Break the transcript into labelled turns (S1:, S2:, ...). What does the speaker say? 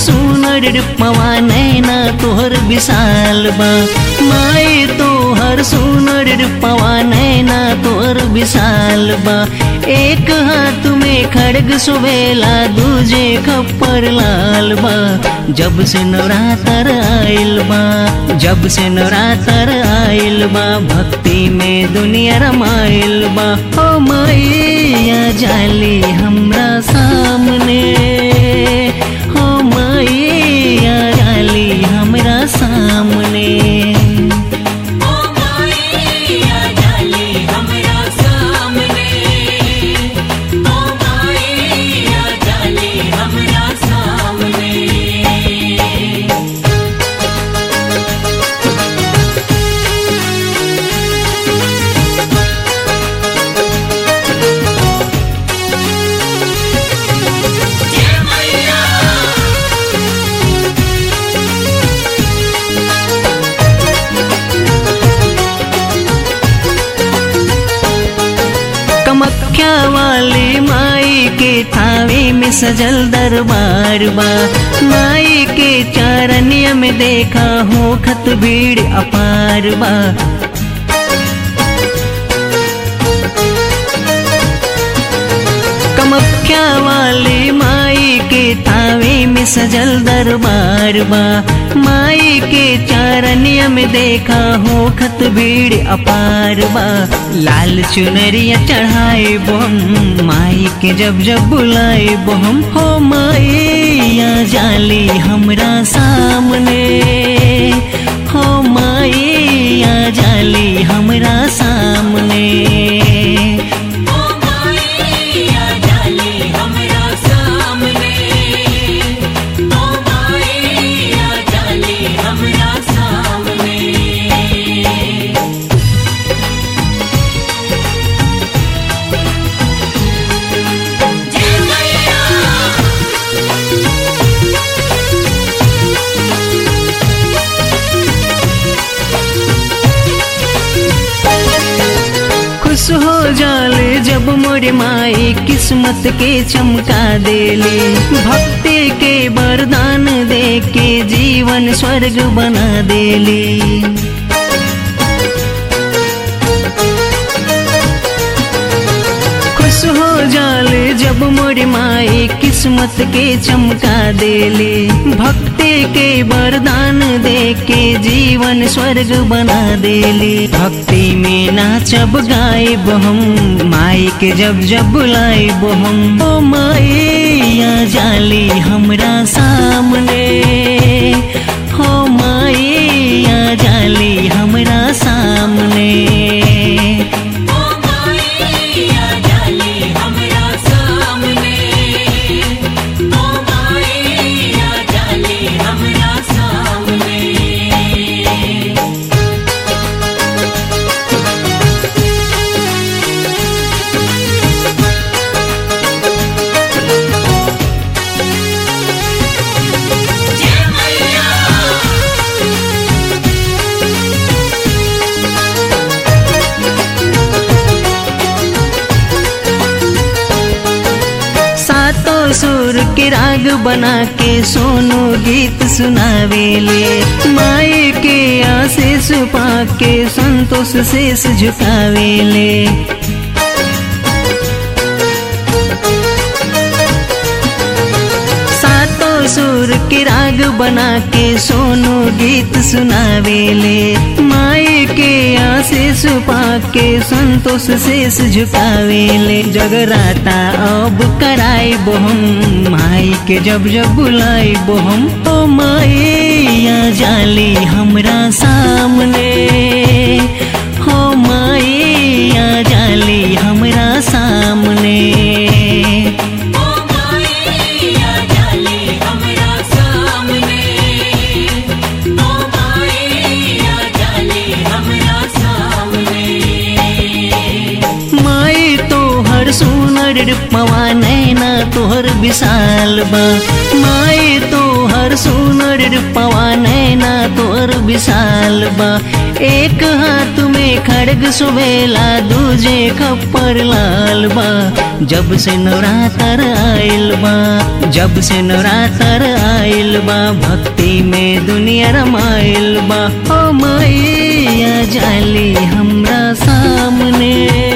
S1: सुनर रूपवा नैना तोहर विशाल बा माई तोहर सुनर रूपवा नैना तोहर विशाल बा एक हाथ में खड़ग सुवेला दूजे खप्पर लाल बा जब से नवरात्र आइल बा जब से नवरात्र आइल बा भक्ति में दुनिया रमाइल बा ओ मैया जाली हमरा सामने हो मैया जाली हमरा सामने
S2: ओ माया जाली हमरा सामने ओ माया जाली हमरा सामने जय मैया
S1: कमख्या वाली माई के थावे में सजल दरबार बा माई के चारनिया में देखा हो खत भीड़ अपार बा कमख्या वाली माई के थावे में सजल दरबार बा माई के चारनिया में देखा हो खत भीड़ अपार बा लाल चुनरिया चढ़ाए बोम माई के जब जब बुलाए बोम हो मैया जाली हमरा सामने हो मैया जाली हमरा सामने
S2: ओ माया जाली हमरा सामने ओ माया जाली हमरा सामने जय मैया
S1: खुश हो जाले जब मोरे माई किस्मत के चमका देले भक्ति के वरदान दे के जीवन स्वर्ग बना देले खुश हो जाले जब मोरे माई किस्मत के चमका देले भक्ति के वरदान दे के जीवन स्वर्ग बना देले भक्ति में नाचब गायब हम माई के जब जब बुलाइब हम ओ मैया जाली हमरा सामने हो मैया जाली हमरा सामने
S2: ओ माया जाली हमरा सामने ओ माया जाली हमरा सामने जय मैया
S1: सातों सुर के राग बना के सोनू गीत सुनावेले माई के आशीष पा के संतोष शेष झुकावेले सातों सुर के राग बना के सोनू गीत सुनावेले माई के आशीष पा के संतोष शेष झुकावेले जगराता अब कराई बोहम माई के जब जब बुलाई बोहम ओ मैया जाली हमरा सामने हो मैया जाली हमरा सामने
S2: ओ माया जाली हमरा सामने ओ माया जाली हमरा सामने
S1: माई तोहर सुनर रूपवा नैना तोहर विशाल बा माई तोहर सुनर रूपवा नैना तोहर विशाल बा एक हाथ में खड़ग सुवेला दूजे खप्पर लाल बा जब से नवरात्र आइल बा जब से नवरात्र आइल बा भक्ति में दुनिया रमाइल बा ओ मैया जाली हमरा सामने